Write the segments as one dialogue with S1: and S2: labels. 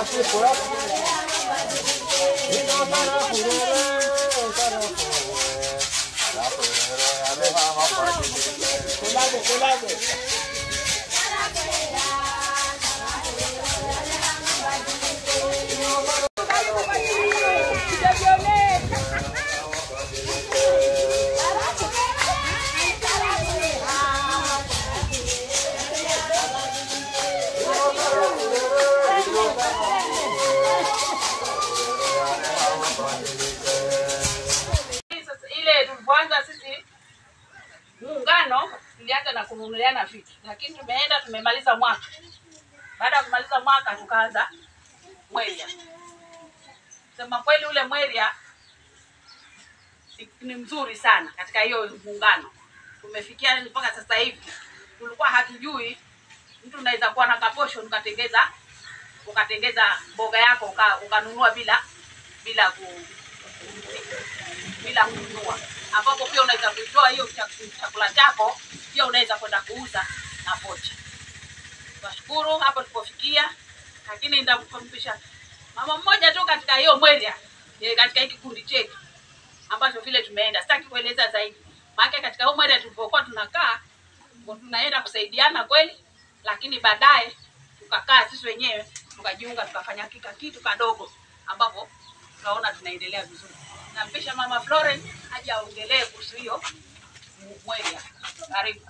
S1: Sasa ile tulipoanza sisi muungano tulianza na kununuliana vitu, lakini tumeenda tumemaliza mwaka. Baada ya kumaliza mwaka tukaanza mweria. Sema kweli, ule mweria ni- ni mzuri sana katika hiyo muungano. Tumefikia mpaka sasa hivi, tulikuwa hatujui mtu unaweza kuwa na kaposho ukatengeza ukatengeza mboga yako uka- ukanunua bila bila ku, bila kununua, ambapo pia unaweza kuitoa hiyo chak- chakula chako, pia unaweza kwenda kuuza na pocha. Tunashukuru hapo tulipofikia, lakini nitamfahamisha mama mmoja tu katika hiyo mweria eh, katika hii kikundi chetu ambacho vile tumeenda, sitaki kueleza zaidi, maana katika hiyo mweria tulipokuwa tunakaa ndio tunaenda kusaidiana kweli, lakini baadaye tukakaa sisi wenyewe tukajiunga tukafanya kika kitu kadogo ambapo tunaona tunaendelea vizuri. Nampisha mama Florence aje aongelee kuhusu hiyo mweria. Karibu.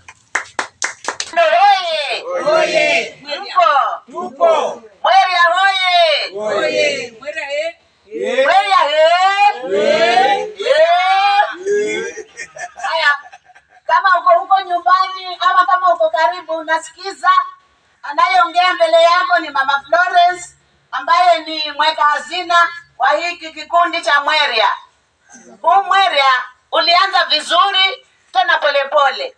S2: Oye!
S3: Oye!
S1: Mweria.
S2: Tupo!
S3: Tupo!
S2: Mweria oye!
S3: Oye!
S1: Mweria eh?
S2: Mweria he! Haya, kama uko huko nyumbani ama kama uko karibu unasikiza, anayeongea mbele yako ni Mama Florence ambaye ni mweka hazina wa hiki kikundi cha Mweria. Huu Mweria ulianza vizuri tena polepole.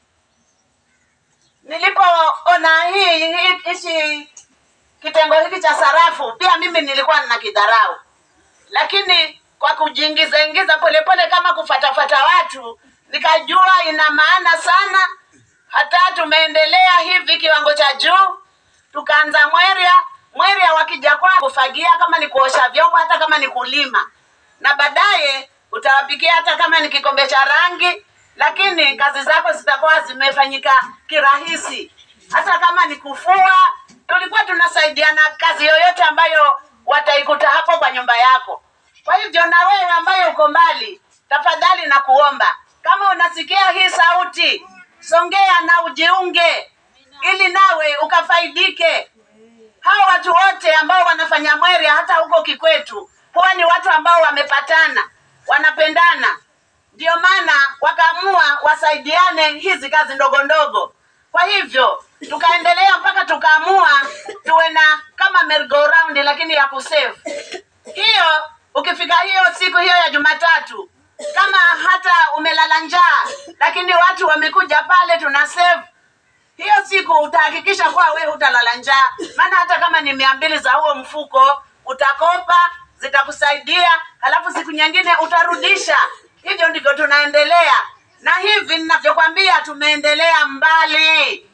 S2: Nilipoona hii hii- hichi kitengo hiki cha sarafu, pia mimi nilikuwa nina kidharau, lakini kwa kujiingiza ingiza polepole kama kufatafata watu, nikajua ina maana sana. Hata tumeendelea hivi kiwango cha juu, tukaanza mweria mweria, wakija kwa kufagia, kama ni kuosha vyombo, hata kama ni kulima, na baadaye utawapikia hata kama ni kikombe cha rangi, lakini kazi zako zitakuwa zimefanyika kirahisi. Hata kama ni kufua, tulikuwa tunasaidiana kazi yoyote ambayo wataikuta hapo kwa nyumba yako. Kwa hivyo na wewe ambaye uko mbali, tafadhali na kuomba, kama unasikia hii sauti, songea na ujiunge, ili nawe ukafaidike. Hawa watu wote ambao wanafanya mweria hata huko Kikwetu huwa ni watu ambao wamepatana, wanapendana, ndio maana wakaamua wasaidiane hizi kazi ndogo ndogo. Kwa hivyo tukaendelea mpaka tukaamua tuwe na kama merry-go-round lakini ya kusave. Hiyo ukifika hiyo siku hiyo ya Jumatatu, kama hata umelala njaa, lakini watu wamekuja pale, tuna save hiyo siku utahakikisha kuwa we hutalala njaa, maana hata kama ni mia mbili za huo mfuko utakopa, zitakusaidia, halafu siku nyingine utarudisha. Hivyo ndivyo tunaendelea, na hivi ninavyokwambia, tumeendelea mbali.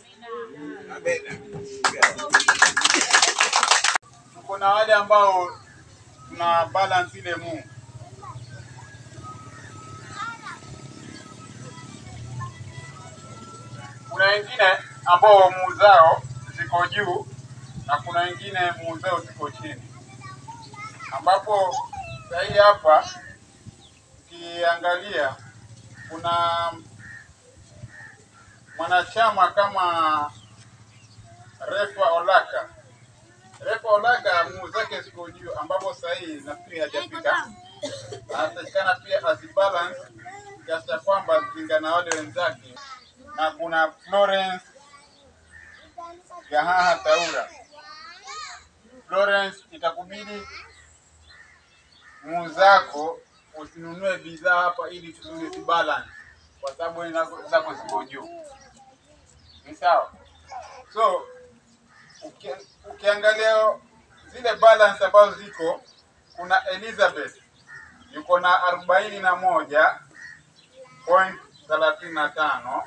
S4: tuko na wale ambao tuna balance ile mu kuna wengine ambao muu zao ziko juu na kuna wengine muu zao ziko chini, ambapo sahii hapa ukiangalia kuna mwanachama kama Refa Olaka Refa Olaga mguu zake ziko juu, ambapo sasa hii nafikiri hajafika. Anatakikana pia azibalance kiasi cha kwamba zilingana na wale wenzake, na kuna Florence Gahaha Taura. Florence, itakubidi mguu zako usinunue bidhaa hapa ili tusije zibalance, kwa sababu wewe zako- zako ziko juu. Ni sawa? So uki, ukiangalia zile balance ambazo ziko, kuna Elizabeth yuko na arobaini na moja point thelathini na tano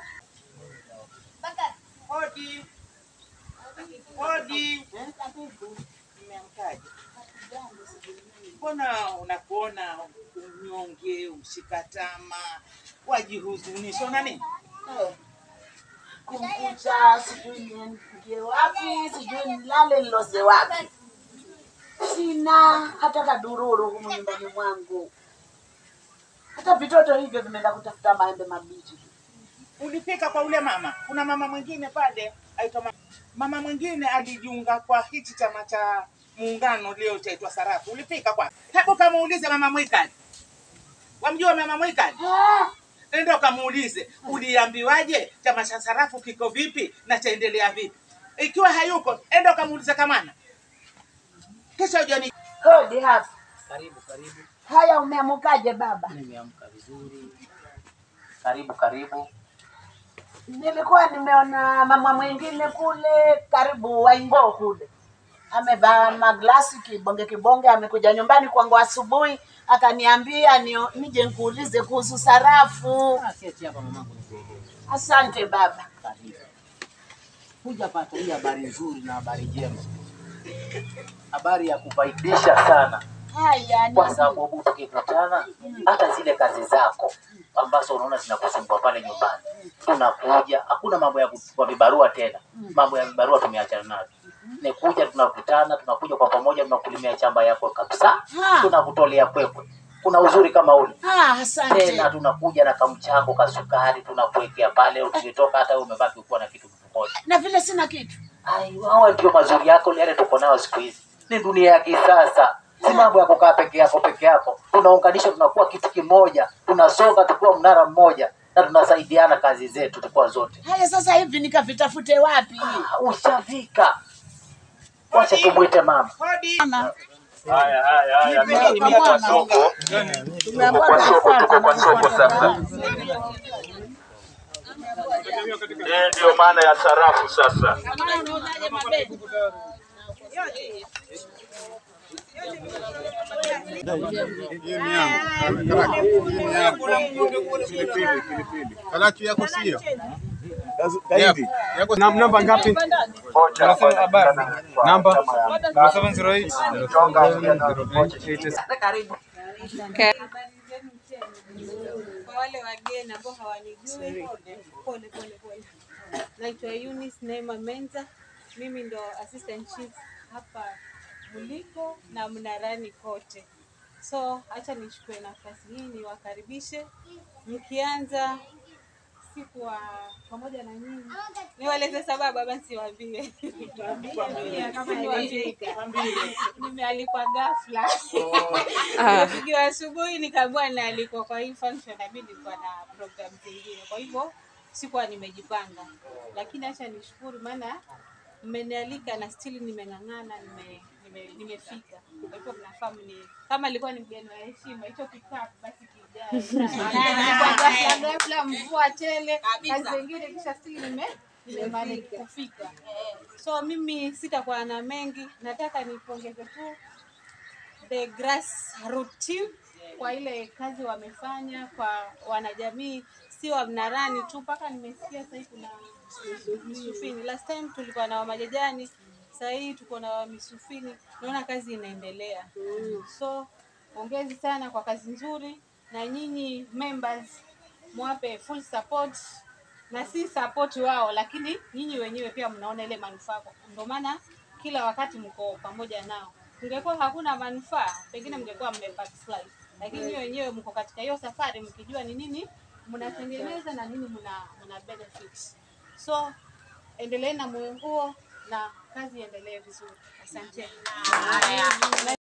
S3: Hodi! Hodi! Umeamkaje? Mbona unakuona unyonge, umshikatama, wajihuzunisha, una nini?
S2: kumkucha, sijui niingie wapi, sijui nilale niloze wapi. Sina hata kadururu humu nyumbani mwangu, hata vitoto hivyo vimeenda kutafuta maembe mabichi.
S3: Ulipika kwa ule mama. Kuna mama mwingine pale aitwa mama, mama mwingine alijiunga kwa hichi chama cha muungano leo chaitwa Sarafu. Ulipika kwa hebu kamuulize mama Mwikali, wamjua mama Mwikali?
S2: Ah,
S3: Nenda ukamuulize uliambiwaje chama cha Sarafu kiko vipi na chaendelea vipi. Ikiwa hayuko, enda ukamuulize Kamana, kisha ujani
S2: Hodi hapa.
S5: Karibu karibu,
S2: Haya, umeamukaje baba?
S5: nimeamka vizuri. Karibu karibu.
S2: Nilikuwa nimeona mama mwingine kule karibu Waingo kule, amevaa maglasi kibonge kibonge, amekuja nyumbani kwangu asubuhi, akaniambia nio- nije nikuulize kuhusu sarafu.
S5: Ah, Keti hapa mamangu, nikueleze.
S2: Asante baba.
S5: Karibu. Hujapata hii habari nzuri na habari njema, habari ya kufaidisha sana,
S2: Haya,
S5: kwa
S2: ni-
S5: sababu tukikutana, hata zile kazi zako ambazo unaona zinakusumbua pale nyumbani, tunakuja. Hakuna mambo ya kuchukua vibarua tena, mambo ya vibarua tumeachana navyo. Ni kuja, tunakutana, tunakuja kwa pamoja, tunakulimia chamba yako kabisa,
S2: Ha.
S5: tunakutolea kwekwe. Kuna uzuri kama ule
S2: Ah, asante.
S5: tena tunakuja na kamchango kasukari tunakuwekea pale, ukitoka hata wewe umebaki ukiwa na kitu mfukoni.
S2: Na vile sina kitu.
S5: Ai, hawa ndio mazuri yako yale tuko nayo siku hizi. Ni dunia ya kisasa, si mambo ya kukaa peke yako peke yako. Tunaunganisha, tunakuwa kitu kimoja, tunasonga tukiwa mnara mmoja na tunasaidiana kazi zetu tukiwa zote.
S2: Haya, sasa hivi nikavitafute wapi?
S5: Ah, Ushafika, wacha tumwite mama.
S3: hodi.
S6: Haya, haya, haya.
S3: Nipe
S6: Mimi
S3: kwa
S6: tuko kwa
S3: mwana.
S6: soko,
S2: Tumeambiwa
S6: kwa soko,
S2: tufuate
S6: tuko kwa
S2: na
S6: soko
S2: kufuata
S6: sasa.
S2: kazi.
S6: Hii ndio maana ya sarafu sasa.
S1: Kamana unauzaje mabegi?
S4: Kalaki yako sio? Yako
S7: Nam- namba ngapi?
S6: Moja,
S7: Unasema habari. Namba
S6: Chonga
S7: 0708
S2: Karibu.
S8: Kwa wale wageni ambao hawanijui, pole pole pole. Naitwa Eunice Neema Menza, mimi ndo assistant chief hapa Muliko na Mnarani kote. So acha nichukue nafasi hii niwakaribishe, mkianza siku wa pamoja na nyinyi, niwaeleze sababu ama nsiwaambie? Kama niwafika. Nimealikwa ghafla Nimepigiwa asubuhi nikaambiwa naalikwa kwa hii function, na mimi nilikuwa na program zingine, kwa hivyo sikuwa nimejipanga, lakini acha nishukuru, maana mmenialika na still nimeng'ang'ana, nime nime- nimefika. Kwa hivyo mnafahamu ni kama ilikuwa ni mgeni wa heshima, hicho kikapu basi kijae. Kwa ghafla ghafla, mvua tele, kazi zingine, kisha still nime nimemanage kufika. So mimi sitakuwa na mengi, nataka nipongeze tu the grassroots team kwa ile kazi wamefanya kwa wanajamii, sio wa Mnarani tu, mpaka nimesikia sahii kuna Misufini. Last time tulikuwa na Wamajajani, sasa hii tuko na Misufini. Naona kazi inaendelea, so pongezi sana kwa kazi nzuri, na nyinyi members mwape full support na si support wao, lakini nyinyi wenyewe pia mnaona ile manufaa, ndio maana kila wakati mko pamoja nao. Ingekuwa hakuna manufaa, pengine mngekuwa mmebackslide, lakini nyinyi wenyewe mko katika hiyo safari mkijua ni nini mnatengeneza na nini mna, mna benefits. So endeleeni na moyo huo na kazi iendelee vizuri. Asanteni.